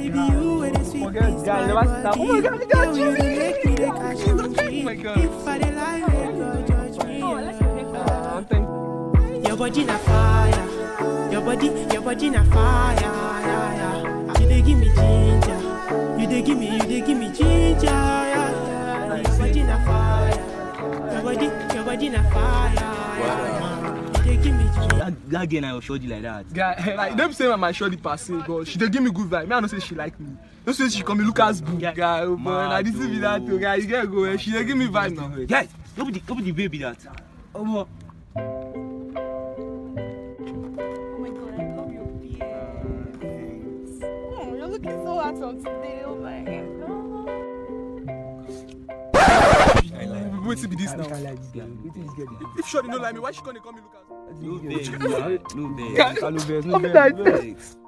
Baby, you were the sweet Forget guy, never stop. Oh my god, Girl, God, you Jesus. dey make me dey catch Jesus on Christ, G. oh my God. If I dey lie, make God judge me. Uh, thank Your body na fire. Your body, your body na fire. Yeah, yeah. You dey give me ginger. You dey give me, you dey give me ginger. Yeah, yeah. Your body na fire. Your body, your body na fire. Yeah, yeah. You dey give me ginger. That, that girl na your shorty like that. guy like dem say my shorty pass it but she dey give me good vibe me i know say she like me no say she call me lucas boo Yeah. guy oh boy na this be that o guy you get go eh she dey give me vibe now. Guys, no be the, no be the baby that. Omo. Oh my god, I love your beard. Oh, you're looking so handsome today. Oh my god. wetin be this now like this girl. Wetin this girl dey do? if shorty no like me why she come dey call me lucas. No vex, no vex. no No vex. vex.